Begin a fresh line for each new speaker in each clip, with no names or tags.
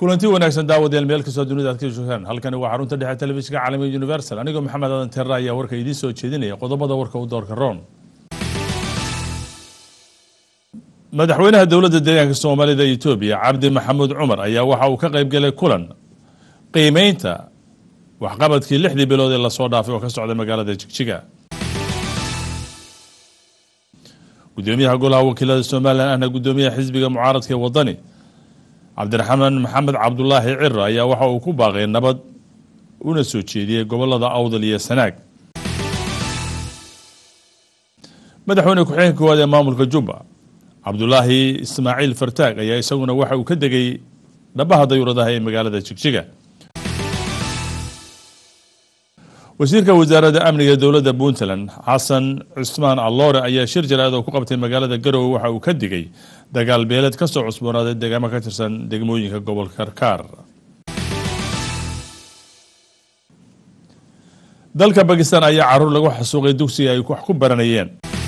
kulanti wanaagsan daawadayaal meel kastoo dunida aad ka joogtaan halkani waa xarunta dhexe telefishinka caalamiga universal anigoo maxamed aadan terra ayaa warka idiin soo jeedinaya qodobada warka u doorka roon madaxweynaha dowladda deegaanka soomaalida etoobiya cabdi maxamuud cumar ayaa waxa uu ka qaybgalay kulan qiimeynta waxqabadkii lixdii bilood ee lasoo dhaafay oo ka socda magaalada jigjiga gudoomiyaha golaha wakiilada somalilan ahna gudoomiyaha xisbiga mucaaradka ee wadani cabdiraxmaan maxamed cabdulaahi cira ayaa waxa uu ku baaqay nabad una soo jeediyey gobolada awdal iyo sanaag madaxweyne ku-xigeenka koowaad ee maamulka jubba cabdulaahi ismaaciil fartaag ayaa isaguna waxa uu ka degay dhabaha dayuuradaha ee magaalada jigjiga wasiirka wasaaradda amniga dowladda puntland xasan cusmaan alloore ayaa shir jaraad oo ku qabtay magaalada garowe waxa uu ka digay dagaal beeleed ka soo cusboonaaday deegaamo ka tirsan degmooyinka gobolka karkaar dalka bakistan ayaa caruur lagu xasuuqay dugsiga ay wax ku baranayeen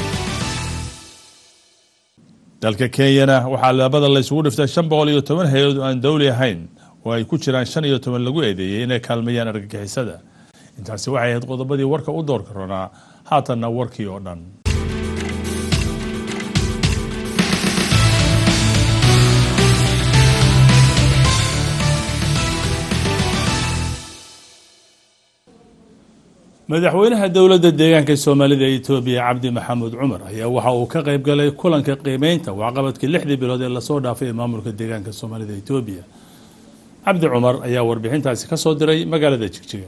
dalka kenyana waxaa labada laysugu dhiftay shan boqol iyo toban hay-ad oo aan dowli ahayn oo ay ku jiraan shan iyo toban lagu eedeeyey inay kaalmeeyaan argagixisada intaasi waxay ahayd qodobadii warka u doorka ronaa haatanna warkii oo dhan madaxweynaha dowladda deegaanka soomaalida etoobiya cabdi maxamuud cumar ayaa waxa uu ka qayb galay kulanka qiimeynta waxqabadkii lixdii bilood ee lasoo dhaafay ee maamulka deegaanka soomaalida etoobiya cabdi cumar ayaa warbixintaasi ka soo diray magaalada jigjiga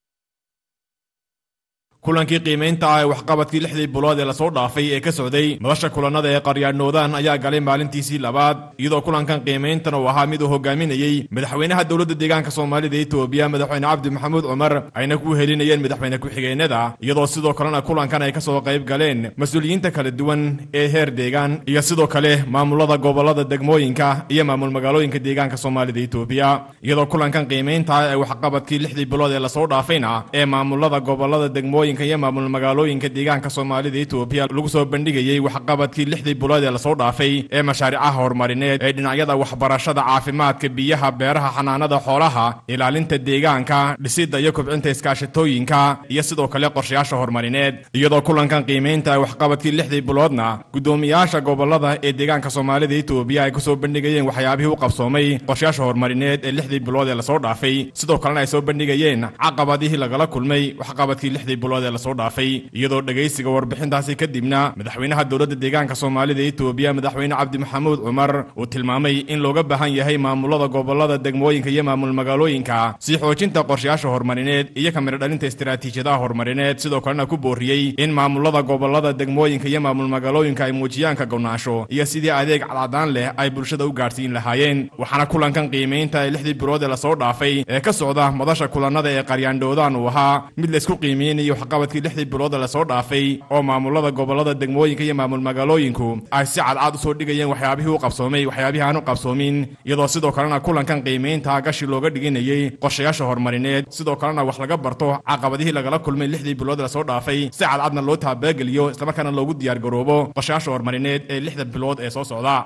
kulankii qiimaynta ah ee waxqabadkii lixdii bilood ee lasoo dhaafay ee ka socday madasha kulannada ee qaryaadhnoodaan ayaa galay maalintiisii labaad iyadoo kulankan qiimayntan uu ahaa mid uu hogaaminayey madaxweynaha dowladda deegaanka soomaalida etoobiya madaxweyne cabdi maxamuud cumar ayna ku helinayeen madaxweyne ku-xigeenada iyadoo sidoo kalena kulankan ay ka soo qayb galeen mas-uuliyiinta kala duwan ee heer deegaan iyo sidoo kale maamulada gobolada degmooyinka iyo maamul magaalooyinka deegaanka soomaalida etoobiya iyadoo kulankan qiimaynta ah ee waxqabadkii lixdii bilood ee lasoo dhaafayna ee maamulada gobolada degmooyinka iyo maamul magaalooyinka deegaanka soomaalida etoobiya lagu soo bandhigayey waxqabadkii lixdii bilood ee lasoo dhaafay ee mashaariicaha horumarineed ee dhinacyada waxbarashada caafimaadka biyaha beeraha xanaanada xoolaha ilaalinta deegaanka dhisidda iyo kobcinta iskaashatooyinka iyo sidoo kale qorshayaasha horumarineed iyadoo kulankan qiimaynta waxqabadkii lixdii biloodna guddoomiyaasha gobolada ee deegaanka soomaalida etoobiya ay kusoo bandhigayeen waxyaabihii u qabsoomay qorshayaasha horumarineed ee lixdii bilood ee lasoo dhaafay sidoo kalena ay soo bandhigayeen caqabadihii lagala kulmay waxqabadkii lixdii bilood ee lasoo dhaafay iyadoo dhegaysiga warbixintaasi kadibna madaxweynaha dowladda deegaanka soomaalida etoobiya madaxweyne cabdi maxamuud cumar uu tilmaamay in looga baahan yahay maamulada gobolada degmooyinka iyo maamul magaalooyinka sii xoojinta qorshayaasha horumarineed iyo kamiro dhalinta istiraatiijiyadaha horumarineed sidoo kalena ku booriyey in maamulada gobolada degmooyinka iyo maamul magaalooyinka ay muujiyaan ka gownaasho iyo sidii adeeg cadcadaan leh ay bulshada u gaadhsiin lahaayeen waxaana kulankan qiimaynta ee lixdii bilood ee lasoo dhaafay ee ka socda madasha kulannada ee qaryaandhoodaan uu ahaa mid laysku qiimeynayo qabadkii lixdii bilooda lasoo dhaafay oo maamulada gobolada degmooyinka iyo maamul magaalooyinku ay si cadcad usoo dhigayeen waxyaabihii u qabsoomay waxyaabihii aan u qabsoomin iyadoo sidoo kalena kulankan qiimaynta gashi looga dhiganayey qorshayaasha horumarineed sidoo kalena wax laga barto caqabadihii lagala kulmay lixdii bilood lasoo dhaafay si cadcadna loo taabageliyo islamarkaana loogu diyaargaroobo qorshayaasha horumarineed ee lixda bilood ee soo socda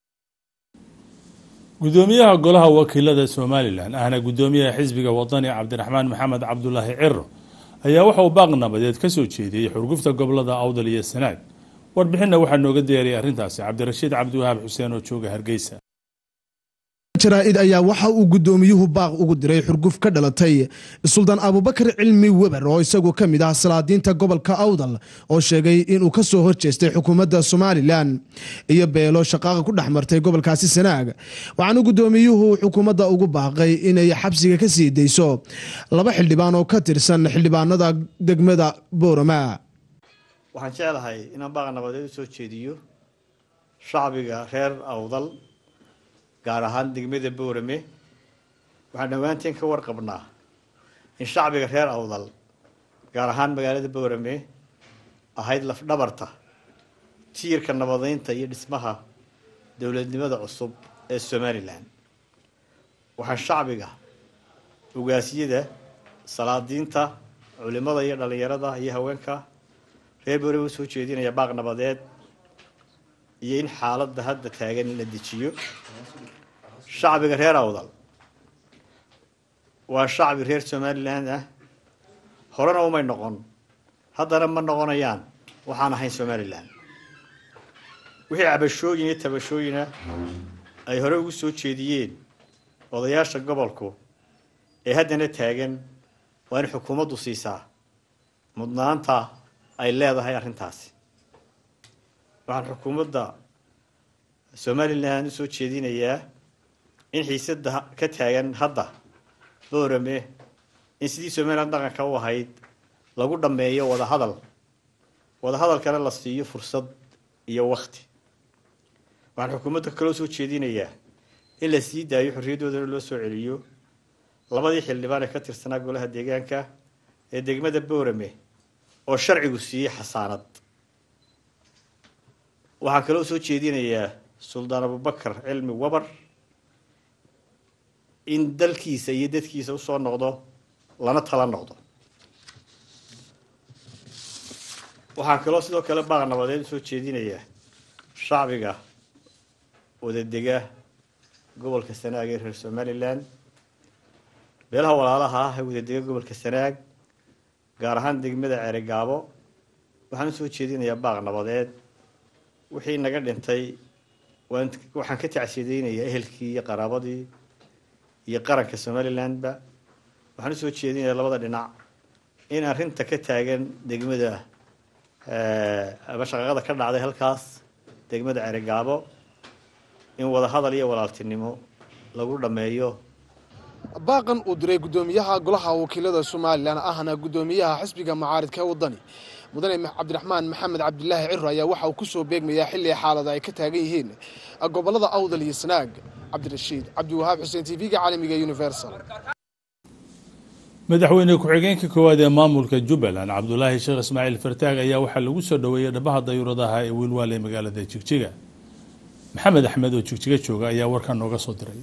gudoomiyaha golaha wakiilada somalilan ahna gudoomiyaha xisbiga wadani cabdiraxmaan maxamed cabdulaahi ciro ayaa waxa uu baaq nabadeed ka soo jeediyey xurgufta gobolada awdal iyo sanaag warbixinna waxaa nooga diyaariyay arrintaasi cabdirashiid cabdiwahaab xuseen oo jooga hargeysa
jaraa'id ayaa waxa uu guddoomiyuhu baaq ugu diray xurguf ka dhalatay suldaan abubakar cilmi weber oo isagu ka mid ah salaadiinta gobolka awdal oo sheegay inuu ka soo horjeestay xukuumadda somalilan iyo beelo shaqaaqa ku dhex martay gobolkaasi sanaag waxaana guddoomiyuhu xukuumadda ugu baaqay inay xabsiga ka sii dayso laba xildhibaan oo ka tirsan xildhibaanada degmada boorama
waxaan jeclahay inaan baaq nabadeed u soo jeediyo shacbiga reer awdal gaar ahaan degmada boorame waxaan dhowaanteen ka warqabnaa in shacbiga reer awdal gaar ahaan magaalada boorame ahayd lafdhabarta tiirka nabadeynta iyo dhismaha dowladnimada cusub ee somalilan waxaan shacbiga ugaasiyada salaadiinta culimada iyo dhalinyarada iyo haweenka reer boorame usoo jeedinaya baaq nabadeed iyo in xaaladda hadda taagan la dejiyo shacbiga reer awdal waa shacbi reer somalilan ah horena umay noqon haddana ma noqonayaan waxaan ahayn somalilan wixii cabashooyin iyo tabashooyina ay hore ugu soo jeediyeen odayaasha gobolku ee haddana taagan waa in xukuumaddu siisaa mudnaanta ay leedahay arrintaasi waxaan xukuumadda somalilan usoo jeedinayaa in xiisadda ka taagan hadda boorame in sidii somalilan dhaqanka u ahayd lagu dhammeeyo wadahadal wadahadalkana la siiyo fursad iyo wakti waxaan xukuumadda kaloo soo jeedinayaa in la sii daayo xorriyaddoodana loo soo celiyo labadii xildhibaan ee ka tirsanaa golaha deegaanka ee degmada boorame oo sharcigu siiyey xasaanad waxaa kaloo soo jeedinayaa suldaan abubakar cilmi wabar in dalkiisa iyo dadkiisa usoo noqdo lana tala noqdo waxaan kaloo sidoo kale baaq nabadeed usoo jeedinayaa shacbiga wadadega gobolka sanaag ee reer somalilan beelaha walaalaha ah ee wadadega gobolka sanaag gaar ahaan degmada ceerigaabo waxaan usoo jeedinayaa baaq nabadeed wixii naga dhintay waan waxaan ka tacsiyadeynayaa ehelkii iyo qaraabadii iyo qaranka somalilandba waxaan usoo jeedinayaa labada dhinac in arrinta ka taagan degmada ama shaqaqada ka dhacday halkaas degmada ceerigaabo in wadahadal iyo walaaltinimo lagu dhammeeyo
baaqan uu diray guddoomiyaha golaha wakiilada somalilan ahna guddoomiyaha xisbiga mucaaridka ee waddani mudane cabdiraxmaan maxamed cabdilaahi ciro ayaa waxa uu ku soo beegmayaa xilli xaalada ay ka taagan yihiin gobollada awdal iyo sanaag cabdirashiid cabdiwahaab xuseen t v-ga caalamiga universal
madaxweyne ku-xigeenka koowaad ee maamulka jubbaland cabdulaahi sheekh ismaaciil fartaag ayaa waxaa lagu soo dhoweeyey dhabaha dayuuradaha ee wiilwaal ee magaalada jigjiga maxamed axmed oo jigjiga jooga ayaa warkan nooga soo diray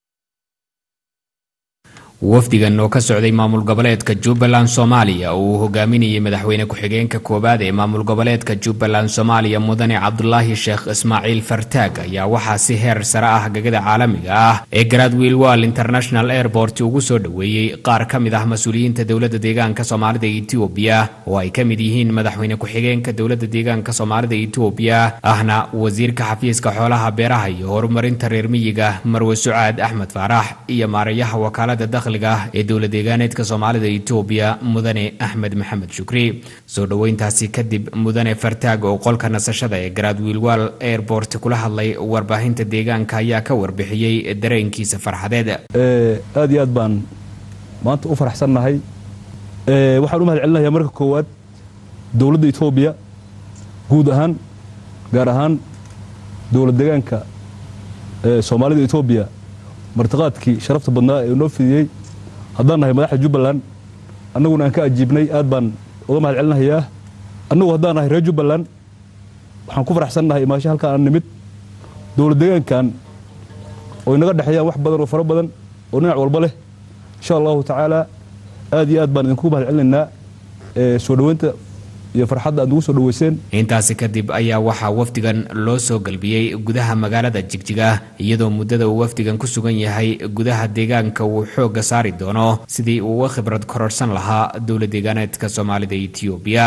wafdigan oo ka socday maamul goboleedka jubbaland soomaaliya oo uu hogaaminayay madaxweyne ku-xigeenka koowaad ee maamul goboleedka jubbaland soomaaliya mudane cabdulaahi sheekh ismaaciil fartaag ayaa waxaa si heer sare ah gagada caalamiga ah ee gradwiil wall international airport ugu soo dhoweeyey qaar ka mid ah mas-uuliyiinta dowladda deegaanka soomaalida etoobiya oo ay ka mid yihiin madaxweyne ku-xigeenka dowladda deegaanka soomaalida etoobiya ahna wasiirka xafiiska xoolaha beeraha iyo horumarinta reer miyiga marwe sucaad axmed faarax iyo maarayaha wakaalada dakhli ee dowla deegaaneedka soomaalida etoobiya mudane axmed maxamed shukri soo dhoweyntaasi kadib mudane fartaag oo qolka nasashada ee garaadwiilwaal airport kula hadlay warbaahinta deegaanka ayaa ka warbixiyey dareenkiisa farxadeed
aad iyo aad baan maanta u faraxsannahay waxaan u mahad celinayaa marka koowaad dowladda etoobiya guud ahaan gaar ahaan dowlad deegaanka soomaalida etoobiya martiqaadkii sharafta badnaa ee noo fidiyey haddaan nahay madaxda jubbaland annaguna aan ka ajiibnay aad baan uga mahad celinahayaa annagu haddaan nahay reer jubbaland waxaan ku faraxsannahay imaasho halkaan aan nimid dowlad deegaankan oo inaga dhexeeyaan wax badan oo fara badan oo dhinac walba leh insha allahu tacaala aad iyo aad baan idinku mahad celinaynaa soo dhoweynta iyo farxadda aad nagu soo dhoweyseen
intaasi kadib ayaa waxaa wafdigan loo soo galbiyey gudaha magaalada jigjiga iyadoo muddada uu wafdigan ku sugan yahay gudaha deegaanka uu xoogga saari doono sidii uu uga khibrad kororsan lahaa dowla deegaaneedka soomaalida etoobiya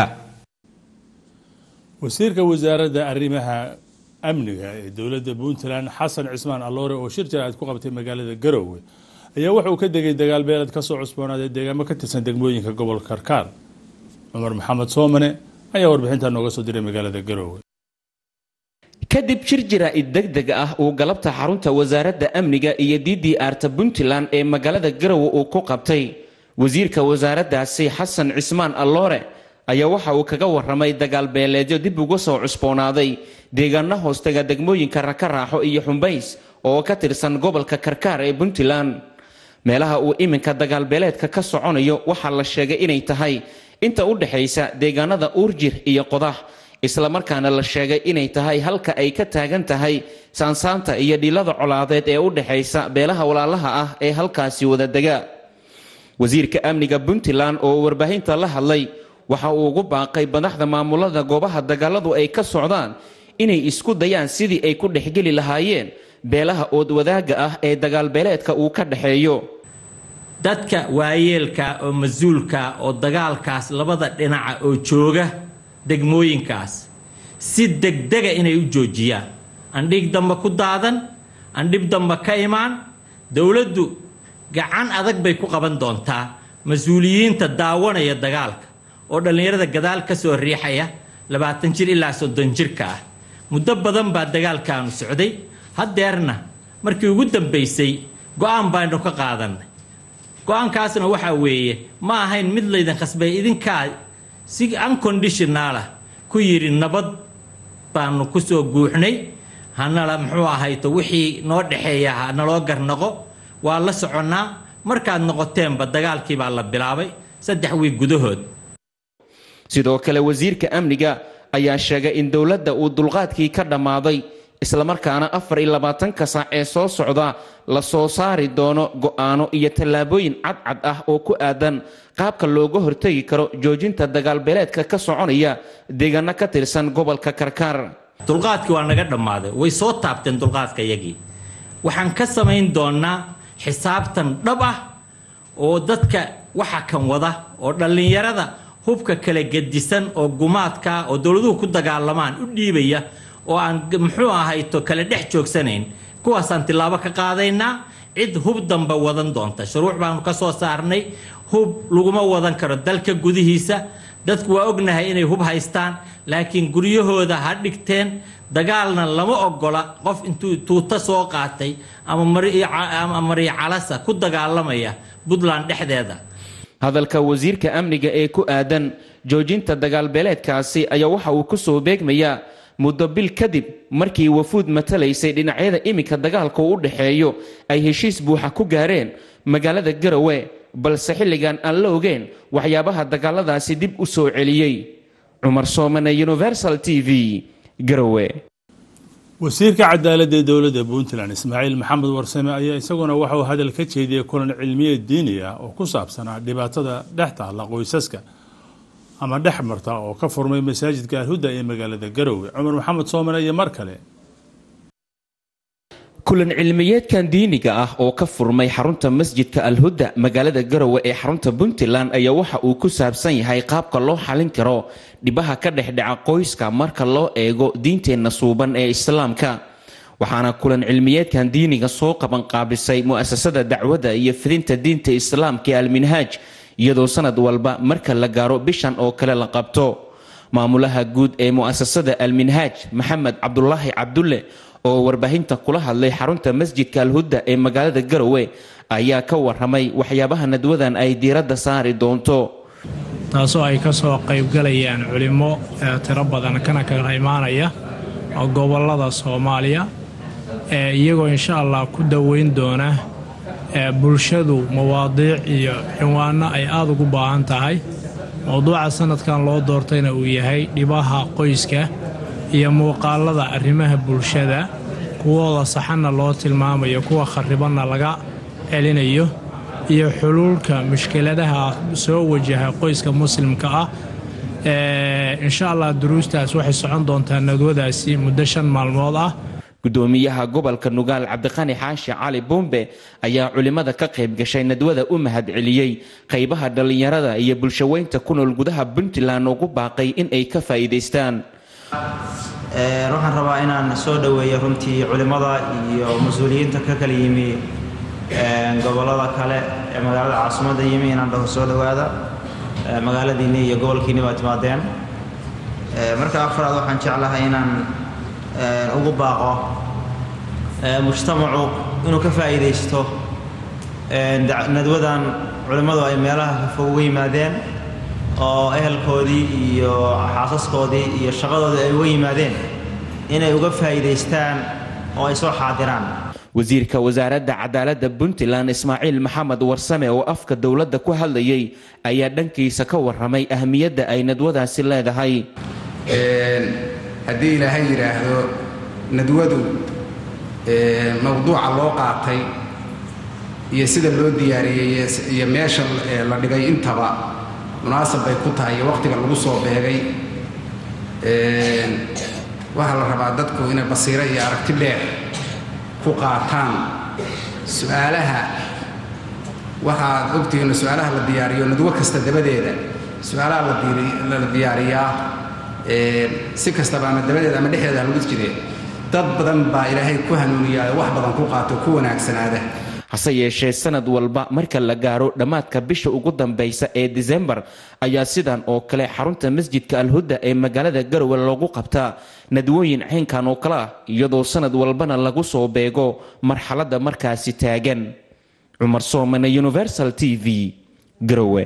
wasiirka wasaaradda arrimaha amniga ee dowladda puntland xasan cismaan alloore oo shir jaraa'id ku qabtay magaalada garoowe ayaa waxa uu ka degay dagaal beeled ka soo cusboonaaday deegaamo ka tirsan degmooyinka gobolka karkaar cumar maxamed soomane ayaa warbixintaa nooga soo diray magaalada garoowe
kadib shir jaraa'id deg deg ah uu galabta xarunta wasaaradda amniga iyo d d arta puntland ee magaalada garowe uu ku qabtay wasiirka wasaaraddaasi xasan cismaan alloore ayaa waxa uu kaga waramay dagaal beeleedyo dib uga soo cusboonaaday deegaano hoostaga degmooyinka rakaraaxo iyo xumbays oo ka tirsan gobolka karkaar ee puntland meelaha uu iminka dagaalbeeleedka ka soconayo waxaa la sheegay inay tahay inta u dhexaysa deegaanada uurjir iyo qodax islamarkaana la sheegay inay tahay halka ay ka taagan tahay saansaanta iyo dhilada colaadeed ee u dhexaysa beelaha walaalaha ah ee halkaasi wada dega wasiirka amniga puntland oo warbaahinta la hadlay waxa uu ugu baaqay madaxda maamulada goobaha dagaaladu ay ka socdaan inay isku dayaan sidii ay ku dhexgeli lahaayeen beelaha ood wadaagga ah ee dagaalbeeleedka uu ka dhexeeyo
dadka waayeelka oo mas-uulka oo dagaalkaas labada dhinaca oo jooga degmooyinkaas si degdega inay u joojiyaan aan dhiig damba ku daadan aan dhib damba ka imaan dowladdu gacan adag bay ku qaban doontaa mas-uuliyiinta daawanaya dagaalka oo dhallinyarada gadaal ka soo riixaya labaatan jir ilaa soddon jirka ah muddo badan baa dagaalkaanu socday haddeerna markii ugu dambaysay go-aan baynu ka qaadannay go-aankaasna waxaa weeye ma ahayn mid laydin khasbay idinkaa si unconditionaalah ku yidhi nabad baanu ku soo guuxnay hanala muxuu ahayto wixii noo dhexeeya ha naloo garnaqo waa la soconnaa markaad noqoteenba dagaalkii baa la bilaabay saddex wiig gudahood
sidoo kale wasiirka amniga ayaa sheegay in dowladda uu dulqaadkii ka dhammaaday islamarkaana afar iyo labaatanka saac ee soo socda la soo saari doono go'aano iyo tallaabooyin cadcad ah oo ku aadan qaabka looga hortegi karo joojinta dagaalbeeleedka ka soconaya deegaano ka tirsan gobolka karkaar
dulqaadkii waa naga dhammaaday way soo taabteen dulqaadka yagii waxaan ka samayn doonaa xisaabtan dhab ah oo dadka waxa kan wada oo dhallinyarada hubka kala gedisan oo gumaadka oo dowladuhu ku dagaalamaan u dhiibaya oo aan muxuu ahayto kala dhex joogsanayn kuwaasaan tilaabo ka qaadaynaa cid hub damba wadan doonta shuruuc baanu ka soo saarnay hub laguma wadan karo dalka gudihiisa dadku waa ognahay inay hub haystaan laakiin guryahooda ha dhigteen dagaalna lama ogola qof intuu tuuta soo qaatay ama mariya calasa ku dagaalamaya puntland dhexdeeda
hadalka wasiirka amniga ee ku aadan joojinta dagaalbeeleedkaasi ayaa waxa uu ku soo beegmayaa muddo bil kadib markii wafuud matalaysay dhinacyada iminka dagaalka u dhexeeyo ay heshiis buuxa ku gaareen magaalada garowe balse xilligan aan la ogeen waxyaabaha dagaaladaasi dib u soo celiyey cumar soomane universal t v garowe
wasiirka cadaaladda ee dowladda puntland ismaaciil maxamed warsame ayaa isaguna waxauu hadal ka jeediyey kulan cilmiyeed diini ah oo ku saabsanaa dhibaatada dhex taalla qoysaska ama dhex marta oo ka furmay masaajidka alhuda ee magaalada garowe cumar maxamed soomane iyo mar kale
kulan cilmiyeedkan diiniga ah oo ka furmay xarunta masjidka alhuda magaalada garowe ee xarunta puntland ayaa waxa uu ku saabsan yahay qaabka loo xalin karo dhibaha ka dhexdhaca qoyska marka loo eego diinteenna suuban ee islaamka waxaana kulan cilmiyeedkan diiniga soo qabanqaabisay mu'asasada dacwadda iyo fidinta diinta islaamka ee alminhaaj iyadoo sanad walba marka la gaaro bishan oo kale la qabto maamulaha guud ee mu'asasada alminhaaj maxamed cabdulaahi cabdulle oo warbaahinta kula hadlay xarunta masjidka alhudda ee magaalada garowe ayaa ka waramay waxyaabaha nadwadan ay diiradda saari doonto
taasoo ay ka soo qaybgalayaan culimmo tiro badan kana kala imaanaya gobollada soomaaliya iyagoo insha allah ku daweyn doona bulshadu mawaadiic iyo cinwaano ay aada ugu baahan tahay mowduuca sanadkan loo doortayna uu yahay dhibaha qoyska iyo muuqaalada arrimaha bulshada kuwooda saxanna loo tilmaamayo kuwa kharibanna laga celinayo iyo xuluulka mushkiladaha soo wajaha qoyska muslimka ah insha allah duruustaas waxay socon doontaa nadwadaasi muddo shan maalmood ah
gudoomiyaha gobolka nugaal cabdiqani xaashi cali buumbe ayaa culimmada ka qayb gashay nadwada u mahad celiyey qaybaha dhallinyarada iyo bulshaweynta ku nool gudaha puntland ugu baaqay in ay ka faa'iidaystaan
waxaan rabaa inaan soo dhoweeyo runtii culimmada iyo mas-uuliyiinta ka kala yimi gobollada kale ee magaalada caasimadda yimi inaan dhaho soo dhowaada magaaladiinni iyo gobolkiinni baa timaadeen marka afraad waxaan jeclahay inaan ugu baaqo mujtamacu inuu ka faa'iidaysto nadwadan culimmadu ay meelaha fog uga yimaadeen oo ehelkoodii iyo xaasaskoodii iyo shaqadoodii ay uga yimaadeen inay uga faa'iidaystaan oo ay soo xaadiraan
wasiirka wasaaradda cadaaladda puntland ismaaciil maxamed warsame oo afka dowladda ku hadlayay ayaa dhankiisa ka waramay ahmiyadda ay nadwadaasi leedahay
haddii ilaahay yidhaahdo nadwadu mawduuca loo qaatay iyo sida loo diyaariyey iyo meesha la dhigay intaba munaasab bay ku tahay iyo waqtiga lagu soo beegay waxaa la rabaa dadku inay basiiro iyo aragti dheer ku qaataan su-aalaha waxaad ogtihiin su-aalaha la diyaariyo nadwo kasta dabadeeda su-aalaha la diyaariyaa si kastaba ama dabadeeda ama dhexdeeda lagu jire dad badan baa ilaahay ku hanuuniyaa wax badan ku qaato ku wanaagsanaada
hase yeeshee sanad walba marka la gaaro dhammaadka bisha ugu dambaysa ee disembar ayaa sidan oo kale xarunta masjidka alhudda ee magaalada garowe loogu qabtaa nadwooyin caynkan oo kale ah iyadoo sanad walbana lagu soo beego marxaladda markaasi taagan cumar soomane universal t v garowe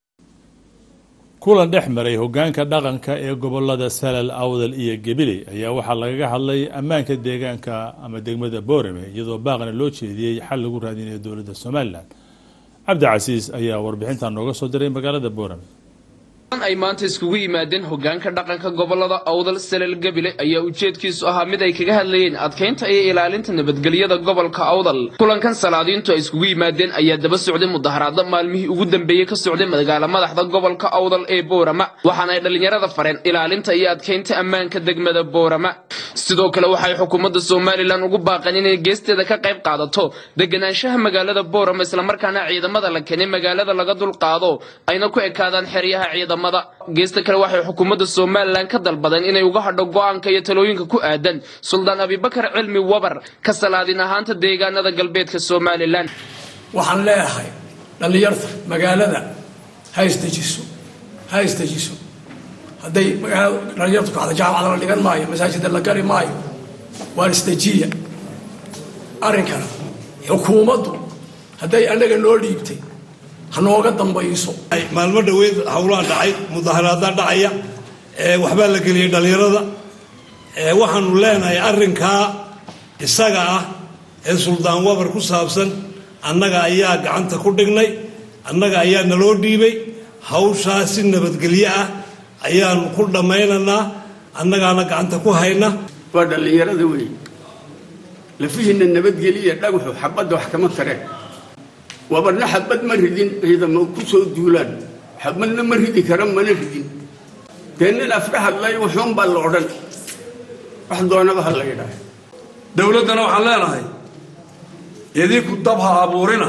kulan dhex maray hogaanka dhaqanka ee gobolada salal awdal iyo gabiley ayaa waxaa lagaga hadlay ammaanka deegaanka ama degmada boorame iyadoo baaqna loo jeediyey xal lagu raadinayo dowladda somalilan cabdicasiis ayaa warbixintan nooga soo diray magaalada boorame
ay maanta iskugu yimaadeen hogaanka dhaqanka gobolada awdal salal gabile ayaa ujeedkiisu ahaa mid ay kaga hadlayeen adkeynta iyo ilaalinta nabadgelyada gobolka awdal kulankan salaadiintu ay iskugu yimaadeen ayaa daba socday mudaharaado maalmihii ugu dambeeyey ka socday magaala madaxda gobolka awdal ee boorama waxaana ay dhallinyarada fareen ilaalinta iyo adkeynta ammaanka degmada boorama sidoo kale waxay xukuumadda somalilan ugu baaqeen inay geesteeda ka qayb qaadato deganaanshaha magaalada boorama islamarkaana ciidamada la keenay magaalada laga dulqaado ayna ku ekaadaan xeryaha ciidamada geesta kale waxay xukuumadda somalilan ka dalbadeen inay uga hadho go'aanka iyo talooyinka ku aadan suldaan abibakar cilmi wabar ka salaadin ahaanta deegaanada galbeedka somalilan
waxaan leeyahay dhallinyarta magaalada ha isdejiso ha isdejiso hadday magaalada dhallinyartu kacdo jaamacada la dhigan maayo masaajida la gari maayo waa isdejiya arrinkana xukuumaddu hadday annaga noo dhiibtay hanooga dambayso
maalmo dhaweyd howlaa dhacay mudaharaadaa dhacaya waxbaa la geliyay dhallinyarada waxaanu leenahay arrinkaa isaga ah ee suldaan wabar ku saabsan annaga ayaa gacanta ku dhignay annaga ayaa naloo dhiibay hawshaa si nabadgelyo ah ayaanu ku dhammaynaynaa annagaana gacanta ku hayna
waa dhallinyarada wey lafihiinna nabadgeliya dhagaxu xabadda wax kama tareen wabarna xabad ma ridin ciidamo ku soo duulaan xabadna ma ridi kara mana ridin dee nin afka hadlay wuxuun baa la odhan wax doonaba ha la yidhaah
dowladdana waxaan leenahay idinku dab ha abuurina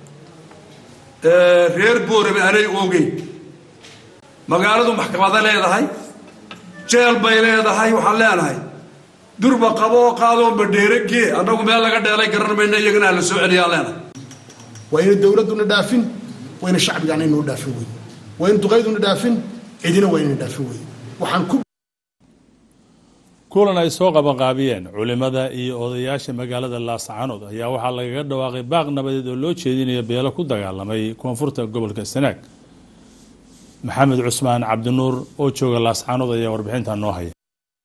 reer boorame anay ogeyn magaaladu maxkamada leedahay jeel bay leedahay waxaan leenahay durba qaboo qaadoo badheere gee annagu meel laga dheelay garan mayna iyagana ha la soo celiyaa leenahay
waa ina dowladduna dhaafin waa ina shacbigana inoo dhaafin wey waa in duqayduna dhaafin cidina waa inayna dhaafin wey waxaan ku
kulan ay soo qabanqaabiyeen culimada iyo odayaasha magaalada laascaanood ayaa waxaa lagaga dhawaaqay baaq nabadeed oo loo jeedinayo beelo ku dagaalamay koonfurta gobolka sanaag maxamed cusmaan cabdinuur oo jooga laascaanood ayaa warbixintan noo haya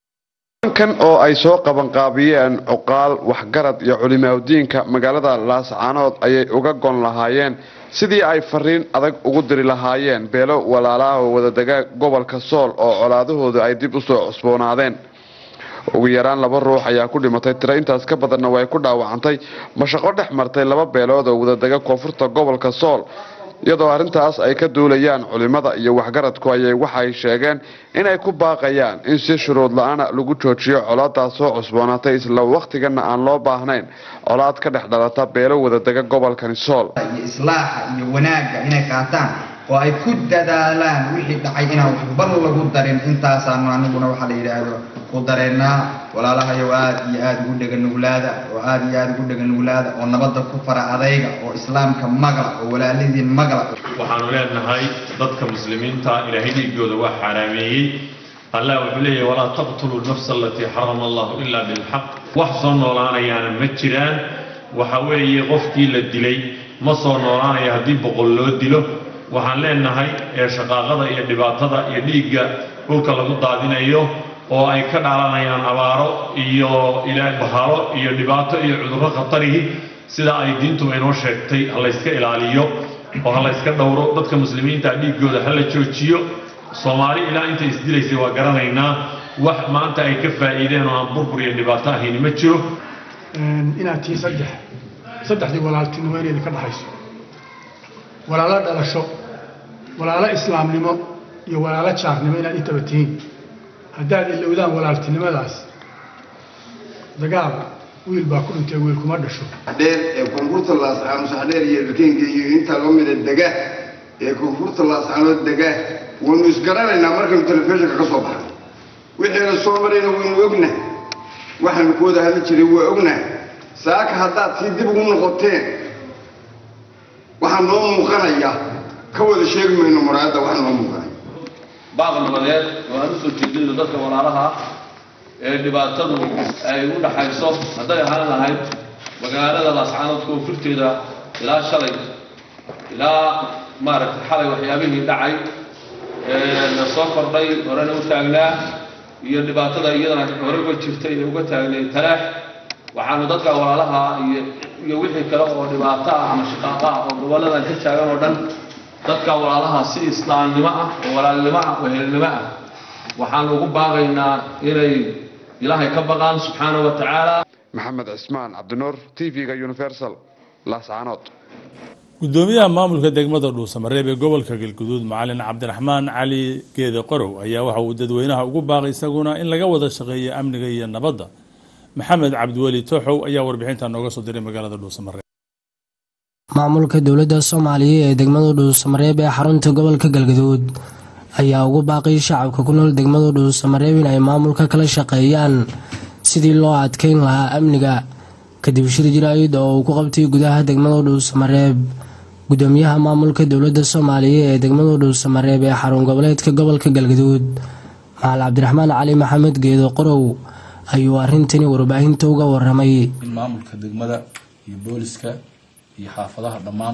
kan oo ay soo qabanqaabiyeen cuqaal waxgarad iyo culimaadiinka magaalada laascaanood ayay uga gon lahaayeen sidii ay fariin adag ugu diri lahaayeen beelo walaalaha oo wadadega gobolka sool oo colaadahooda ay dib usoo cusboonaadeen ugu yaraan laba ruux ayaa ku dhimatay tiro intaas ka badanna way ku dhaawacantay mashaqo dhex martay laba beelood oo wadadega koonfurta gobolka sool iyadoo arrintaas ay ka duulayaan culimada iyo waxgaradku ayay waxay sheegeen inay ku baaqayaan in si shuruud la-aana lagu joojiyo colaadaas soo cusboonaatay isla wakhtigana aan loo baahnayn colaad ka dhex dhalata beelo wadadega gobolkani sool
iyo islaaxa iyo wanaagga inay qaataan oo ay ku dadaalaan wixii dhacay inaan waxba lagu darin intaasaanu aniguna waxaa la yidhaahdo ku dareennaa walaalahayow aada iyo aada ugu dheganuglaada oo aada iyo aada ugu dheganuglaada oo nabadda ku fara adayga oo islaamka magla oo walaaladiin magla
waxaanu leenahay dadka muslimiinta ilaahay dhiigooda waa xaaraameeyey allah wuxuu leeyahay walaa taqtuluu nafsa alatii xarama allahu ilaa bilxaq wax soo noolaanayaana ma jiraan waxa weeye qofkii la dilay ma soo noolaanaya haddii boqol loo dilo waxaan leenahay ee shaqaaqada iyo dhibaatada iyo dhiigga dhulka lagu daadinayo oo ay ka dhaalanayaan abaaro iyo ilaa bahalo iyo dhibaato iyo cudurro khatarihi sida ay diintu inoo sheegtay ha layska ilaaliyo oo ha layska dhowro dadka muslimiinta dhiiggooda ha la joojiyo soomaali ilaa intay isdilaysay waa garanaynaa wax maanta ay ka faa'iideen oo aan burbur iyo dhibaato ahayni ma jiro
inaad tii saddex saddexdii walaaltinimo inayna ka dhaxayso walaalo dhalasho walaalo islaamnimo iyo walaalo jaarnimo inaad intaba tihiin haddaad ilowdaan walaaltinimadaas dagaal wiil baa ku dhintay wiil kuma dhasho
dheer ee koonfurta laascaanood saxdheer iyo erkenga iyo inta la mida dega ee koonfurta laascaanood dega waynu isgaranaynaa markaynu telefishinka ka soo baxnay wixiina soo marayna waynu ognahay waxaanu ku wada hadli jiray waa ognahay saaka haddaad sii dib ugu noqoteen waxaa noo muuqanaya ka wada sheegi mayno muraayadda wax noo muuqanaya
baaq nabadeed oo aan u soo jeedinayo dadka walaalaha ee dhibaatadu ay u dhaxayso hadday ahaan lahayd magaalada laascaanood koonfurteeda ilaa shalay ilaa maaragtay xalay waxyaabihii dhacay na soo kordhay horena u taagnaa iyo dhibaatada iyadana horeba jirtay ee uga taagnay talaax waxaanu dadka walaalaha iyo iyo wixii kale oo dhibaato ah ama shaqaaqa ah oo gobolladan ka taagan oo dhan dadka walaalaha si islaamnimo ah oo walaalnimo ah oo helnimo ah waxaanu ugu baaqaynaa inay ilaahay ka baqaan subxaanahu wa tacaala
maxamed cismaan cabdinuur t v-ga universal laascaanood
gudoomiyaha maamulka degmada dhuusamareeb ee gobolka galguduud macalin cabdiraxmaan cali geede qorow ayaa waxa uu dadweynaha ugu baaqay isaguna in laga wada shaqeeyo amniga iyo nabadda maxamed cabdiweli tooxow ayaa warbixinta nooga soo diray magaalada dhuusamareeb
maamulka dowladda soomaaliya ee degmada dhuusamareeb ee xarunta gobolka galgaduud ayaa ugu baaqay shacabka ku nool degmada dhuusamareeb in ay maamulka kala shaqeeyaan sidii loo adkeyn lahaa amniga kadib shir jiraayid oo uu ku qabtay gudaha degmada dhuusamareeb gudoomiyaha maamulka dowladda soomaaliya ee degmada dhuusamareeb ee xarun goboleedka gobolka galgaduud maxal cabdiraxmaan cali maxamed geedo qorow ayuu arrintani warbaahinta uga waramay
in maamulka degmada iyo booliska iyo xaafadaha dhammaan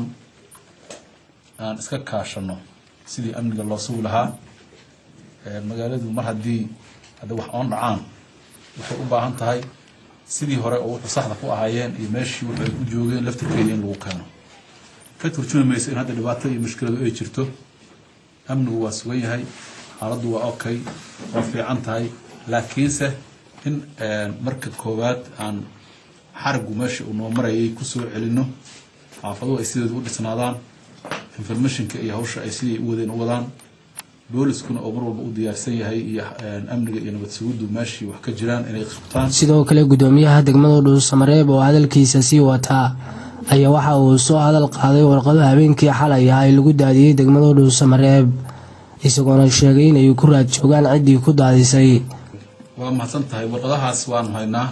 aan iska kaashano sidii amniga loo sugi lahaa magaaladu mar haddii hadda wax oon dhacaan waxay u baahan tahay sidii hore oo wuxuu saxda ku ahaayeen iyo meeshii wuxuu ay u joogeen laftirkeeda in lagu keeno ka turjumi mayso in hadda dhibaato iyo mushkiladu ay jirto amnigu waa sugan yahay xaaladdu waa okay waa fiican tahay laakiinse in marka koowaad aan xarigu meesha uu noo marayay kusoo celino xaafaduhu ay sideedu u dhisnaadaan informationka iyo hawsha ay siday u wadeen u wadaan booliskuna oo mar walba u diyaarsan yahay iyo amniga iyo nabad sugiddu meeshii wax ka jiraan inay qabtaan
sidoo kale gudoomiyaha degmada dhuusamareeb oo hadalkiisa sii wataa ayaa waxa uu soo hadal qaaday warqado habeenkii xalay ah ay lagu daadiyey degmada dhuusamareeb isagoona sheegay inay ku raad joogaan ciddii ku daadisay
waa mahadsan tahay warqadahaas waanu haynaa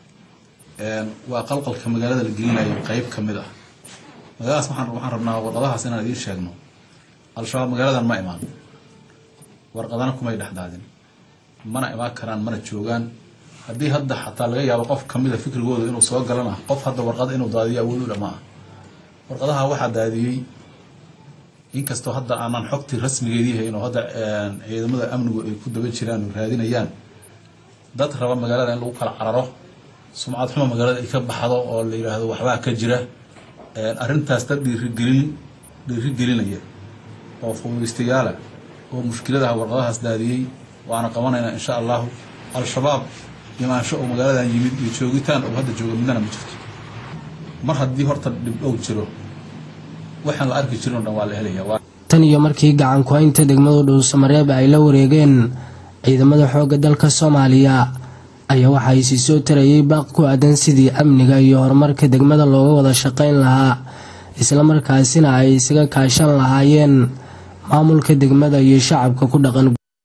waa qalqalka magaalada la gelinayo qeyb ka mid ah magaaladaas waxaan rabnaa warqadahaas inaan idiin sheegno al-shabaab magaaladan ma imaan warqadana kumay dhexdaadin mana imaan karaan mana joogaan haddii hadda xataa laga yaabo qof kamida fikrigooda inuu soo galana qof hadda warqada inuu daadiyo awood u dhamaa warqadaha waxaa daadiyey inkastoo hadda aanan xogtii rasmigeedii hayn oo hadda ciidamada amnigu ay ku daba jiraan oo raadinayaan dad raba magaalada in lagu kala cararo sumcad xuma magaalada ay ka baxdo oo la yidhaahdo waxbaa ka jira arrintaas dad dhiirigelin dhiirigelinaya oo fududaystayaala oo mushkiladaha warqadahaas daadiyey waana qabanaynaa insha allahu al-shabaab imaansho oo magaaladan yimid iyo joogitaan oo hadda jooga midnana ma jirto mar haddii horta dhibdhow jiro waxaan la arki jirin o dhan waa la helaya
tan iyo markii gacan ku-haynta degmada dhuusamareeb ay la wareegeen ciidamada xoogga dalka soomaaliya ayaa waxa ay sii soo tarayay baaq ku aadan sidii amniga iyo horumarka degmada looga wada shaqayn lahaa islamarkaasina ay isaga kaashan lahaayeen maamulka degmada iyo shacabka ku dhaqan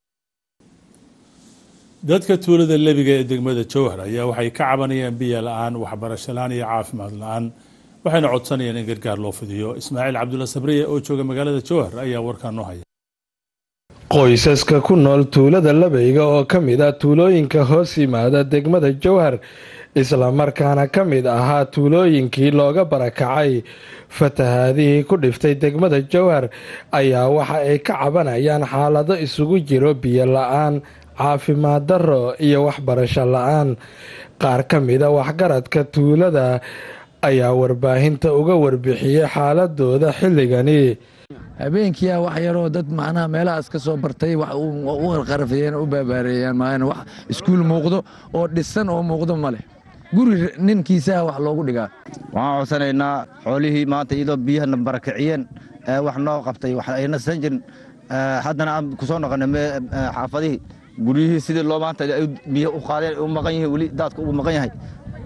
dadka tuulada lebiga ee degmada jowhar ayaa waxay ka cabanayaan biyo la-aan waxbarasho la-aan iyo caafimaad la-aan waxayna codsanayaan in gargaar loo fidiyo ismaaciil cabdulla sabriye oo jooga magaalada jowhar ayaa warkaa noo haya
qoysaska ku nool tuulada labeyga oo ka mid ah tuulooyinka hoos yimaada degmada jowhar islamarkaana ka mid ahaa tuulooyinkii looga barakacay fatahaadihii ku dhiftay degmada jowhar ayaa waxa ay ka cabanayaan xaalado isugu jiro biyo la-aan caafimaad darro iyo waxbarasho la-aan qaar ka mida waxgaradka tuulada ayaa warbaahinta uga warbixiyey xaaladooda xilligani
habeenkiia wax yaroo dad macnaha meelahaas ka soo bartay wax u qarqarafeeyeen u baabaareeyaan maahan wax iskuul muuqdo oo dhisan oo muuqdo ma leh guri ninkiisaha wax loogu dhigaa
waxaan codsanaynaa xoolihii maanta iyadoo biyahana barakiciyeen wax noo qabtay wax ayna san jirin haddana aan ku soo noqonay xaafadihii guryihii sidii loo maanta biyo u qaadeen u maqan yihiin weli daadka ugu maqan yahay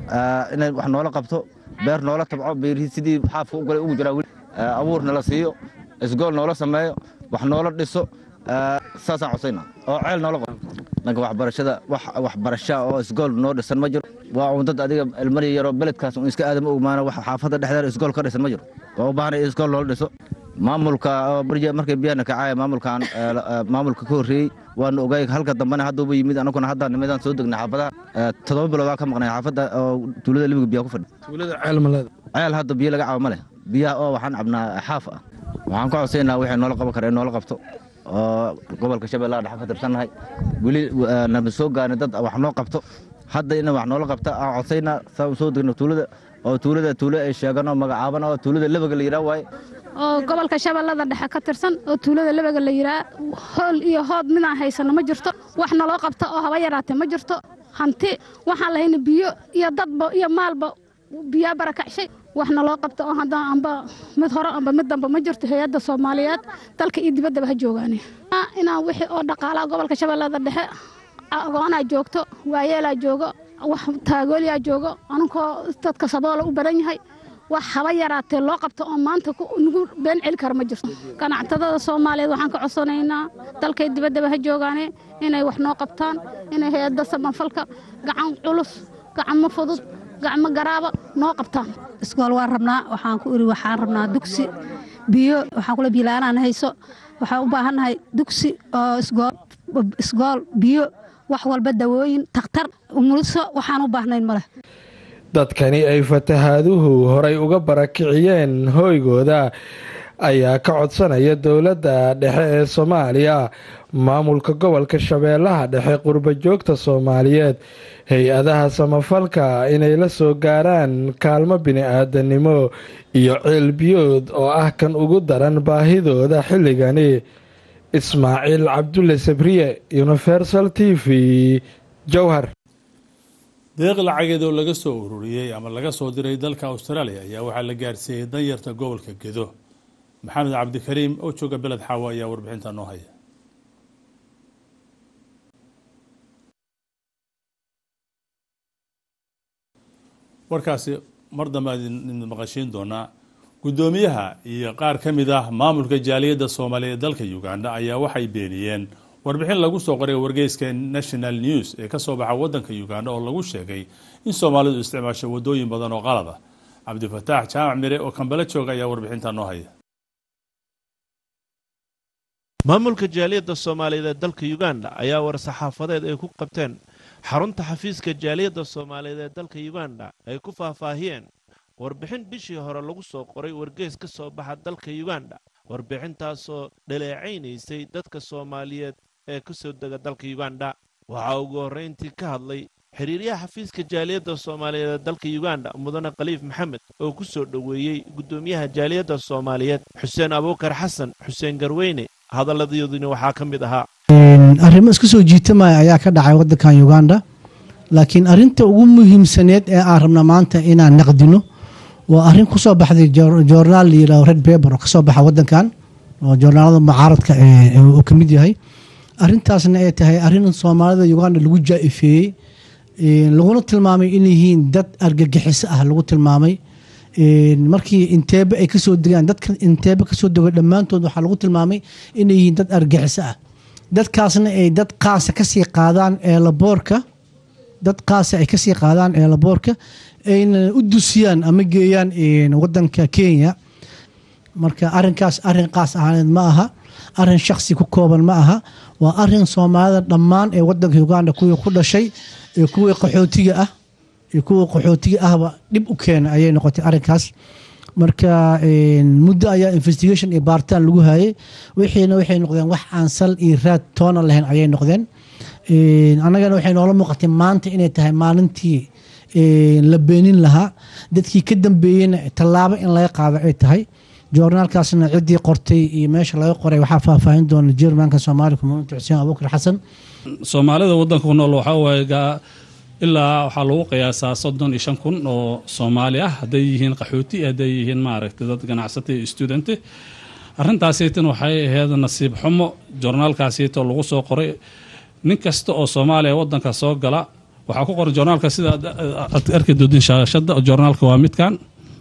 inay wax noola qabto beer noola tabco beerihii sidii xaafka u galay ugu jiraa weli abuur nala siiyo isgool noola sameeyo wax noola dhiso saasaan codsayna oo ceel noola qabo dhanka waxbarashada wax waxbarasha oo isgool noo dhisan ma jiro waa un dad adiga ilmari yaroo beledkaas un iska aadama ogmaana wax xaafadda dhexdeeda isgool ka dhisan ma jiro waa u baahan in isgool loola dhiso maamulka markay biyahana kacaya maamulkan maamulka ka horreeyey waanu ogay halka dambena hadduuba yimid anaguna hadda nimidaan soo degnay xaafadaha toddoba biloodaa ka maqnay xaafadda oo tuulada libiga biyaa ku fadhi
tuulada ceel maleeda
ceel hadda biyo laga cabo ma leh biyaha oo waxaan cabnaa xaaf ah waxaan ku codsaynaa wixii noola qaban kara in noola qabto oo gobolka shabeellaha dhexe ka tirsannahay weli nama soo gaarnay dad wax noo qabto hadda ina wax noola qabta aan codsaynaa saan soo degno tuulada oo tuulada tuulo ay sheegan oo magacaaban oo tuulada lebaga la yidhaah waaye
oo gobolka shabeellada dhexe ka tirsan oo tuulada lebaga la yidhaah hool iyo hood midaan haysano ma jirto wax naloo qabta oo haba yaraatee ma jirto hanti waxaan lahayna biyo iyo dadba iyo maalba biyaa barakacshay wax naloo qabta oo hadda amba mid hore amba mid damba ma jirto hay-adda soomaaliyeed dalka iyo dibaddaba ha joogaane inaan wixii oo dhaqaalaha gobolka shabeellada dhexe agoonaa joogto waayeelaa joogo wax taagooliyaa joogo anunkoo dadka saboola u badan yahay wax haba yaraatee loo qabto oo maanta nagu been celi kara ma jirto ganacsadada soomaaliyeed waxaan ka codsanaynaa dalkay dibaddaba ha joogaane inay wax noo qabtaan inay hay-adda sabanfalka gacan culus gacmo fudud gacmo garaaba noo qabtaan
iskool waan rabnaa waxaan ku iri waxaan rabnaa dugsi biyo waxaan kula biilaanaan hayso waxaan u baahannahay dugsi oo isgool isgool biyo wax walba dawooyin takhtar umuliso waxaan u baahnayn ma leh
dadkani ay fatahaaduhu horay uga barakiciyeen hooygooda ayaa ka codsanaya dowladda dhexe ee soomaaliya maamulka gobolka shabeellaha dhexe qurba joogta soomaaliyeed hay-adaha samafalka inay la soo gaaraan kaalmo bini-aadanimo iyo ceelbiyood oo ah kan ugu daran baahidooda xilligani ismaaciil cabdulle sabriye universal t v jowhar
deeq lacageed oo laga soo ururiyey ama laga soo diray dalka australia ayaa waxaa la gaarsiiyey danyarta gobolka gedo maxamed cabdikariim oo jooga beled xaawo ayaa warbixinta noo haya warkaasi mar dambe idin maqashiin doonaa guddoomiyaha iyo qaar ka mid ah maamulka jaaliyadda soomaaliya ee dalka uganda ayaa waxay beeniyeen warbixin lagu soo qoray wargeyska national news ee kasoo baxa wadanka uganda oo lagu sheegay in soomaalidu isticmaasho wadooyin badan oo qalad ah cabdifataax jaamac mire oo kambale jooga ayaa warbixinta noo haya
maamulka jaaliyadda soomaaliyeed ee dalka uganda ayaa war-saxaafadeed ay ku qabteen xarunta xafiiska jaaliyadda soomaaliyeed ee dalka uganda ay ku faahfaahiyeen warbixin bishii hore lagu soo qoray wargeys ka soo baxa dalka uganda warbixintaasoo dhaleecaynaysay dadka soomaaliyeed ee ka soo dega dalka uganda waxaa ugu horrayntii ka hadlay xiriiryaha xafiiska jaaliyadda soomaaliyeed ee dalka uganda mudane khaliif maxamed oo ku soo dhoweeyey guddoomiyaha jaaliyadda soomaaliyeed xuseen abuukar xasan xuseen garweyne hadalladoodina waxaa ka mid ahaa
arrimo iska soo jiitamaya ayaa ka dhacay waddankan uganda laakiin arrinta ugu muhiimsaneed ee aan rabna maanta inaan naqdino waa arrin kusoo baxday joornaal la yidhaho red paper oo kasoo baxa waddankan oo joornaalada mucaaradka uu ka mid yahay arrintaasna ay tahay arrin soomaalida uganda lagu jaa-ifeeyey laguna tilmaamay inay yihiin dad argagixiso ah lagu tilmaamay markii inteebe ay kasoo degaan dadka inteebe kasoo dego dhammaantood waxaa lagu tilmaamay inay yihiin dad argaxiso ah dadkaasna ay dad qaasa kasii qaadaan eelaboorka dad qaasa ay kasii qaadaan eelaboorka ayna u dusiyaan ama geeyaan wadanka kenya marka arinkaas arin qaas ahaaneed ma aha arin shaksi ku kooban ma aha waa arin soomaalida dhammaan ee wadanka uganda kuwii ku dhashay ee kuwii qaxootiga ah iyo kuwii qaxootiga ahba dhib u keena ayay noqotay arinkaas marka muddo ayaa investigation iyo baaritaan lagu hayay wixiina waxay noqdeen wax aan sal iyo raad toona lahayn ayay noqdeen annagana waxay noola muuqatay maanta inay tahay maalintii la beenin lahaa dadkii ka dambeeyeyna tallaabo in laga qaado ay tahay joornaalkaasna ciddii qortay iyo meesha laga qoray waxaa faahfaahin doona jermanka soomaali community xuseen abuukar xasan
soomaalida wadanka ku nool waxaa waaye ilaa waxaa lagu qiyaasaa soddon iyo shan kun oo soomaali ah hadday yihiin qaxooti hadday yihiin maaragtay dad ganacsata iyo studente arrintaasaytan waxay ahayd nasiib xumo joornaalkaasayto lagu soo qoray nin kasta oo soomaaliya waddanka soo gala waxaa ku qoran joornaalka sida aad- aad arki doodin shaashada joornaalka waa midkan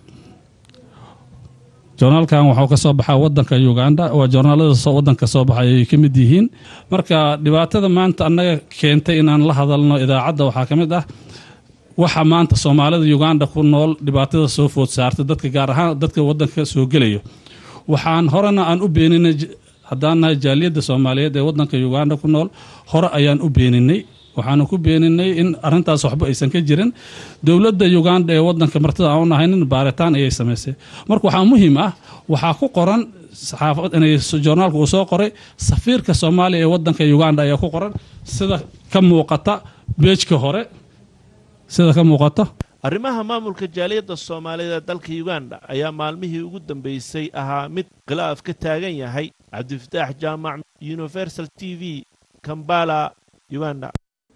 joornaalkan waxuu ka soo baxaa wadanka uganda waa joornaalada soo- wadanka soo baxay ay ka mid yihiin marka dhibaatada maanta annaga keentay inaan la hadalno idaacadda waxaa ka mid ah waxa maanta soomaalida uganda ku nool dhibaatada soo food saartay dadka gaar ahaan dadka wadanka soo gelayo waxaan horena aan u beeninay j- haddaan nahay jaaliyadda soomaaliyeed ee wadanka uganda ku nool hore ayaan u beeninay waxaanu ku beeninay in arintaas waxba aysan ka jirin dowladda uganda ee wadanka martida aan u nahaynin baaritaan ayay samaysay marka waxaa muhiim ah waxaa ku qoran saxaafad inay joornaalka uu soo qoray safiirka soomaaliya ee wadanka uganda ayaa ku qoran sida ka muuqata beejka hore sida ka muuqata
arrimaha maamulka jaaliyadda soomaaliyeed ee dalka uganda ayaa maalmihii ugu dambeysay ahaa mid khilaaf ka taagan yahay cabdifataax jaamac universal t v kambala uganda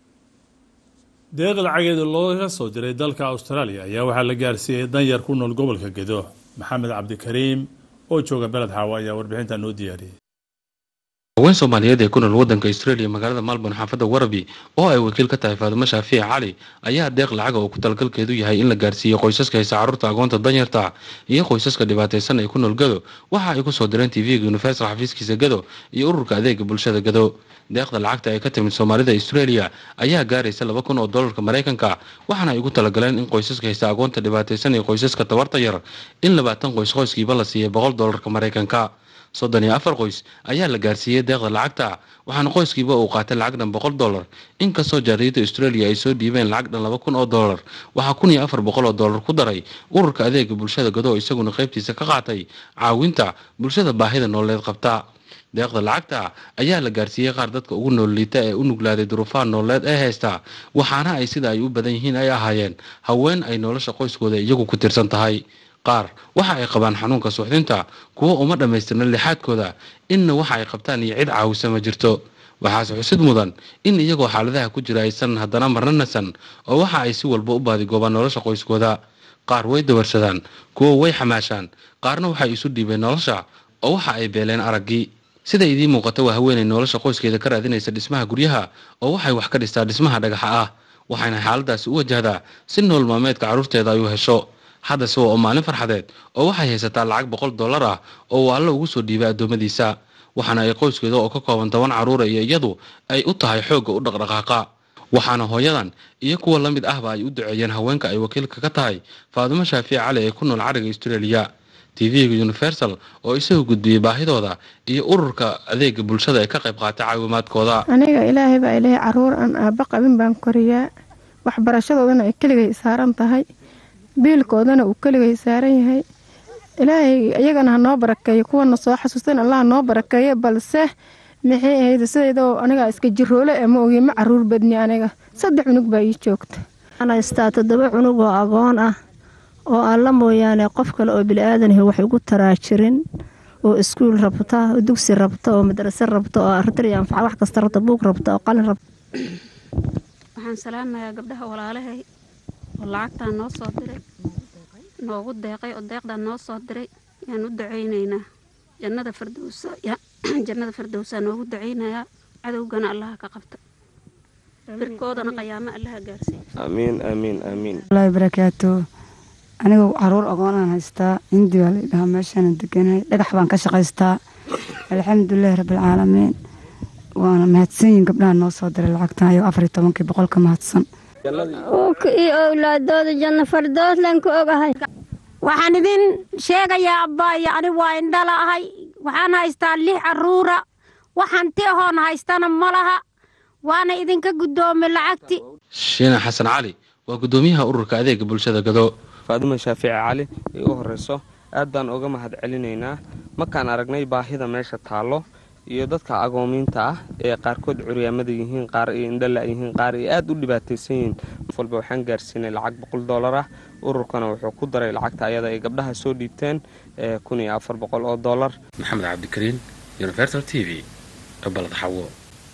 deeq lacageeda looga soo diray dalka australia ayaa waxaa la gaarsiiyey danyar ku nool gobolka gedo maxamed cabdikariim oo jooga beled xaawo ayaa warbixinta noo diyaariyey
haween soomaaliyeed ee ku nool wadanka australia magaalada malborn xaafadda warabi oo ay wakiil ka tahay faadumo shaafici cali ayaa deeq lacaga oo ku talagalkeedu yahay in la gaarsiiyo qoysaska haysa carruurta agoonta danyarta iyo qoysaska dhibaataysan ee ku nool gado waxa ay ku soo direen tv-ga universal xafiiskiisa gado iyo ururka adeega bulshada gado deeqda lacagta ee ka timid soomaalida australia ayaa gaaraysa laba kun oo dollarka maraykanka waxaana ay ugu talagaleen in qoysaska haysta agoonta dhibaataysan iyo qoysaska tabarta yar in labaatan qoys qoyskiiba la siiyay boqol dollarka maraykanka soddon iyo afar qoys ayaa la gaarsiiyey deeqda lacagta waxaana qoyskiiba uu qaatay lacag dhan boqol dollar inkastoo jaariyadda australia ay soo dhiibeen lacag dhan laba kun oo dollar waxaa kun iyo afar boqol oo dollar ku daray ururka adeega bulshada gado isaguna qaybtiisa ka qaatay caawinta bulshada baahida nololeed qabta deeqda lacagta ayaa la gaarsiiyey qaar dadka ugu nool liita ee u nuglaaday duruufaha nololeed ee haysta waxaana ay sida ay u badan yihiin ay ahaayeen haween ay nolosha qoyskooda iyagu ku tirsan tahay qaar waxa ay qabaan xanuunka suuxdinta kuwo uma dhammaystirna lixaadkooda inna waxa ay qabtaan iyo cid caawisa ma jirto waxaase xusid mudan in iyagoo xaaladaha ku jira aysan haddana marna nasan oo waxa ay si walba u baadigoobaan nolosha qoyskooda qaar way dawarsadaan kuwo way xamaashaan qaarna waxay isu dhiibeen nolosha oo waxa ay beeleen araggii sida idiin muuqata waa haweenay nolosha qoyskeeda ka raadinaysa dhismaha guryaha oo waxay wax ka dhistaa dhismaha dhagaxa ah waxayna xaaladaasi u wajahdaa si nool maalmeedka carruurteeda ay u hesho haddase waa oo maalin farxadeed oo waxay haysataa lacag boqol dollar ah oo uu alle ugu soo dhiibay addoommadiisa waxaana ay qoyskeeda oo ka kooban toban carruura iyo iyadu ay u tahay xoogga u dhaqdhaqaaqa waxaana hooyadan iyo kuwa la mid ahba ay u duceeyeen haweenka ay wakiilka ka tahay faadumo shaafici cali ee ku nool cariga australia tv-ga universal oo isagu gudbiyey baahidooda iyo ururka adeega bulshada ee ka qayb qaatay caawimaadkooda
aniga ilaahay baa ilaahay caruur aan aabba qabin baan koriyaa waxbarashadoodana ay keligay saaran tahay biilkoodana uu keligay saaran yahay ilaahay iyagana ha noo barakeeyo kuwana soo xasuustan allah ha noo barakeeyo balse maxay ahayd sidaydoo aniga iska jiroole ee ma ogi ma caruur badni aniga saddex cunug baa ii joogta
waxaan haystaa toddoba cunug oo agoon ah oo alla mooyaane qof kale oo bili-aadanhi wax ugu taraa jirin oo iskuul rabta oo dugsi rabta oo madrase rabta oo arday anfaca wax kasta rabta buug rabta oo qalin rabta
waxaan salaamayaa gabdhaha walaalahay oo lacagtaan noo soo diray noogu deeqay oo deeqdaan noo soo diray yaan u ducaynaynaa jannada fardowsa jannada fardowsaa noogu ducaynayaa cadowgana allaha ka qabta firkoodana qayaamo allaha gaarsiiya
amiin amiin amiin
wallaahi barakaatu aniga caruur agoonaan haystaa hindi baa laydhahaa meeshaana deganahay dhagax baan ka shaqaystaa alxamdulilahi rabbilcaalamiin waana mahadsanyihin gabdhaha noo soo diray lacagtan ayagoo afar iyo tobankii boqolka mahadsan
uka iyo owlaadooda janno fardooslan ku ogahay
waxaan idin sheegayaa abbaayo ani waa indhala ahay waxaan haystaa lix carruura waxaan ti ahoon haystana ma laha waana idinka guddoomay lacagti
shiina xasan cali waa guddoomiyaha ururka adeega bulshada gado
faaduma shaafici cali ay u horeyso aad baan uga mahad celinaynaa markaan aragnay baahida meesha taallo iyo dadka agoomiinta ah ee qaarkood curyaamada yihiin qaar ay indhala yihiin qaar ay aad u dhibaataysan yihiin qof walba waxaan gaarsiinay lacag boqol dollar ah ururkana wuxuu ku daray lacagta ayada ay gabdhaha soo dhiibteen kun iyo afar boqol oo dollar
maxamed cabdikariin universal t v balad xawo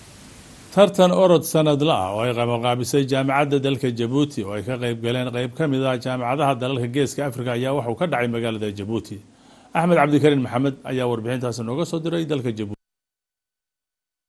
tartan orod sanadla ah oo ay qabanqaabisay jaamacadda dalka jabuuti oo ay ka qayb galeen qayb ka mid ah jaamacadaha dalalka geeska afrika ayaa waxuu ka dhacay magaalada jabuuti axmed cabdikariin maxamed ayaa warbixintaasi nooga soo diray dalka jabuuti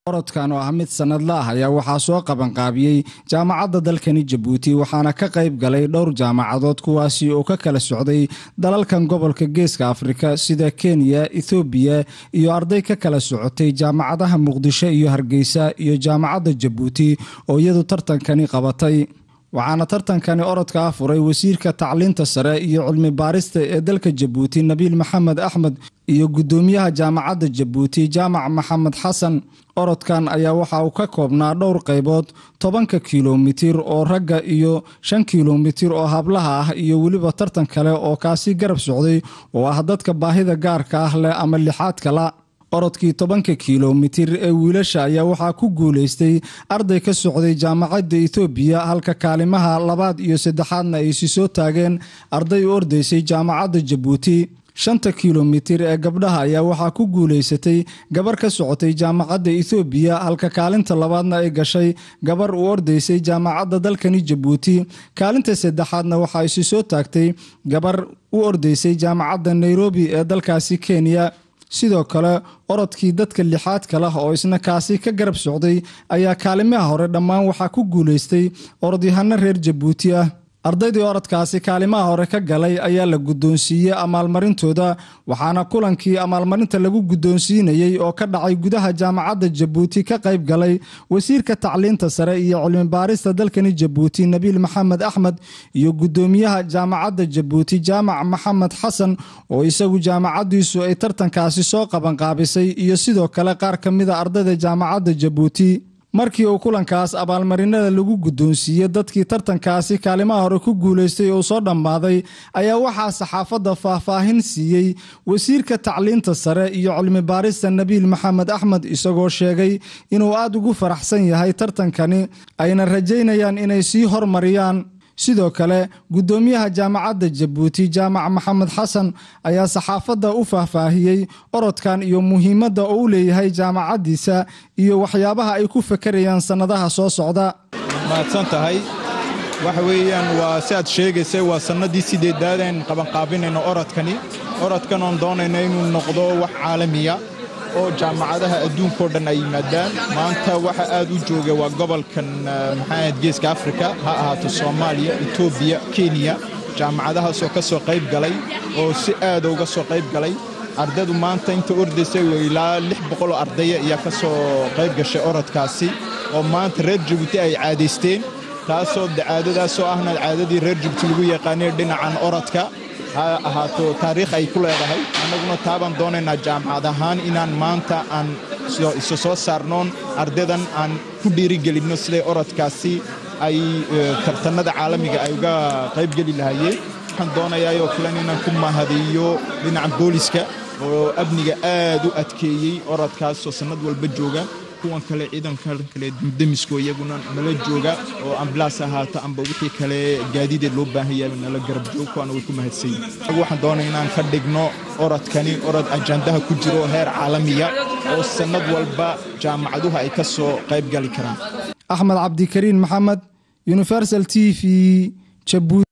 orodkan oo ah mid sanadla ah ayaa waxaa soo qabanqaabiyey jaamacadda dalkani jabuuti waxaana ka qayb galay dhowr jaamacadood kuwaasi oo ka kala socday dalalkan gobolka geeska afrika sida kenya ethoobiya iyo arday ka kala socotay jaamacadaha muqdisho iyo hargeysa iyo jaamacadda jabuuti oo iyadu tartankani qabatay waxaana tartankani orodka ah furay wasiirka tacliinta sare iyo cilmi baarista ee dalka jabuuti nabiil maxamed axmed iyo guddoomiyaha jaamacadda jabuuti jaamac maxamed xasan orodkan ayaa waxa uu ka koobnaa dhowr qaybood tobanka kilomitir oo ragga iyo shan kilomitir oo hablaha ah iyo weliba tartan kale oo kaasi garab socday oo ah dadka baahida gaarka ah leh ama lixaadkala orodkii tobanka kilomitir ee wiilasha ayaa waxaa ku guulaystay arday ka socday jaamacadda ethoobiya halka kaalimaha labaad iyo saddexaadna ay si soo taageen arday u ordaysay jaamacadda jabuuti shanta kilomitir ee gabdhaha ayaa waxaa ku guulaysatay gabar ka socotay jaamacadda ethoobiya halka kaalinta labaadna ay gashay gabar u ordaysay jaamacadda dalkani jabuuti kaalinta saddexaadna waxaa isi soo taagtay gabar u ordaysay jaamacadda nairobi ee dalkaasi kenya sidoo kale orodkii dadka lixaadka lah oo isna kaasi ka garab socday ayaa kaalimaha hore dhammaan waxaa ku guulaystay orodyahano reer jabuuti ah ardaydii orodkaasi kaalimaha hore ka galay ayaa la guddoonsiiyey amaalmarintooda waxaana kulankii amaalmarinta lagu guddoonsiinayey oo ka dhacay gudaha jaamacadda jabuuti ka qayb galay wasiirka tacliinta sare iyo cilmibaarista dalkani jabuuti nabiil maxamed axmed iyo guddoomiyaha jaamacadda jabuuti jaamac maxamed xasan oo isagu jaamacaddiisu ay tartankaasi soo qabanqaabisay iyo sidoo kale qaar ka mida ardayda jaamacadda jabuuti markii uu kulankaas abaalmarinada lagu guddoonsiiyey dadkii tartankaasi kaalimaha hore ku guulaystay uu soo dhammaaday ayaa waxaa saxaafadda faahfaahin siiyey wasiirka tacliinta sare iyo cilmi baarista nabiil maxamed axmed isagoo sheegay inuu aad ugu faraxsan yahay tartankani ayna rajaynayaan inay sii hormariyaan sidoo kale guddoomiyaha jaamacadda jabuuti jaamac maxamed xasan ayaa saxaafadda u faahfaahiyey orodkan iyo muhiimadda oo u leeyahay jaamacaddiisa iyo waxyaabaha ay ku fakarayaan sannadaha soo socda
mahadsan tahay waxa weeyaan waa si aad sheegaysay waa sannadii sideedaadeen qabanqaabinayno orodkani orodkan oon doonayno inuu noqdo wax caalamiya oo jaamacadaha adduunkao dhan ay yimaadaan maanta waxa aad u jooga waa gobolkan maxaahayd geeska afrika ha ahaato soomaaliya etoobiya kenya jaamacadahaasoo ka soo qayb galay oo si aada uga soo qayb galay ardaydu maanta inta ordaysay ilaa lix boqoloo ardaya ayaa ka soo qayb gashay orodkaasi oo maanta reer jabuuti ay caadaysteen taasoo caadadaasoo ahna caadadii reer jabuuti lagu yaqaanay dhinacan orodka ha ahaato taariikh ay ku leedahay annaguna taabaan doonaynaa jaamacad ahaan inaan maanta aan isu soo saarnoon ardaydan aan ku dhiirigelinno siday orodkaasi ay tartanada caalamiga ay uga qaybgeli lahaayeen waxaan doonayaa oo kalen inaan ku mahadiyo dhinaca booliska oo amniga aad u adkeeyey orodkaasoo sannad walba jooga kuwan kale ciidanka kale demisko iyaguna nala jooga oo ambalaas ahaato amba wixii kale gaadiideed loo baahan yahay nala garab joog kuwaana way ku mahadsan yihin waxaan doonay inaan ka dhigno orodkani orod ajandaha ku jiro heer caalamiya oo sannad walba jaamacaduhu ay ka soo qayb gali karaan
axmed cabdikariin maxamed universal t v jabuuti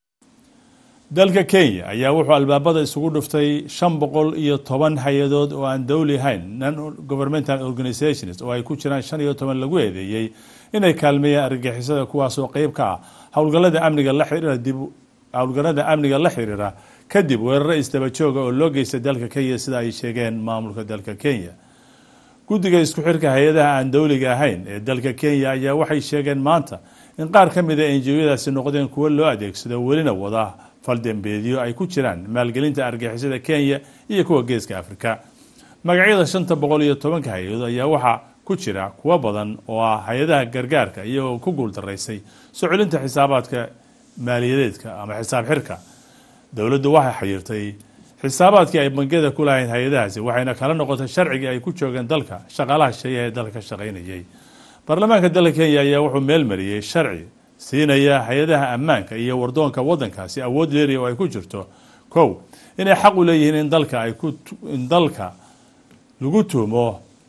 dalka kenya ayaa wuxuu albaabada isugu dhuftay shan boqol iyo toban hay-adood oo aan dowli ahayn non governmental organizations oo ay ku jiraan shan iyo toban lagu eedeeyey inay kaalmeeyaan argagixisada kuwaasoo qeyb ka ah howlgallada amniga la xiriira dib howlgallada amniga la xiriira kadib weeraro isdaba jooga oo loo geystay dalka kenya sida ay sheegeen maamulka dalka kenya guddiga isku xirka hay-adaha aan dowliga ahayn ee dalka kenya ayaa waxay sheegeen maanta in qaar ka mid a enjiyadaasi noqdeen kuwo loo adeegsado welina wada faldembeedyo ay ku jiraan maalgelinta argixisada kenya iyo kuwa geeska afrika magacyada shanta boqol iyo tobanka hay-adood ayaa waxaa ku jira kuwo badan oo ah hay-adaha gargaarka iyagoo ku guuldaraysay soo celinta xisaabaadka maaliyadeedka ama xisaab xirka dowladdu waxay xayirtay xisaabaadkii ay bangiyada ku lahayn hay-adahaasi waxayna kala noqotay sharcigii ay ku joogeen dalka shaqaalaha sheeyaha ee dalka ka shaqaynayay baarlamaanka dalka kenya ayaa wuxuu meelmariyey sharci siinaya hay-adaha ammaanka iyo wardoonka wadankaasi awood leeriya oo ay ku jirto kow inay xaq u leeyihiin in dalka ay ku in dalka lagu tuumo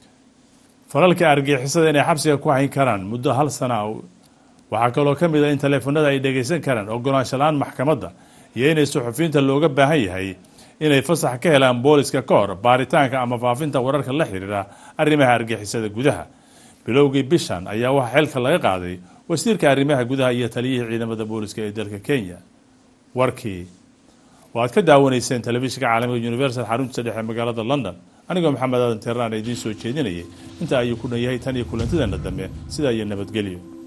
falalka argixisada inay xabsiga ku hayn karaan muddo hal sana waxaa kaloo ka mid a in taleefanada ay dhegaysan karaan ogolaansho la-aan maxkamadda iyo inay suxufiyiinta looga baahan yahay inay fasax ka helaan booliska ka hor baaritaanka ama faafinta wararka la xiriira arrimaha argixisada gudaha bilowgii bishan ayaa waxaa xilka laga qaaday wasiirka arrimaha gudaha iyo taliyihii ciidamada booliska ee dalka kenya warkii oo aad ka daawanayseen telefishinka caalamiga universal xaruntiisa dhexe magaalada london anigoo maxamed aadan teeraan idiin soo jeedinayay intaa ayuu ku dhan yahay tan iyo kulantideena dambe sidaa iyo nabadgelyo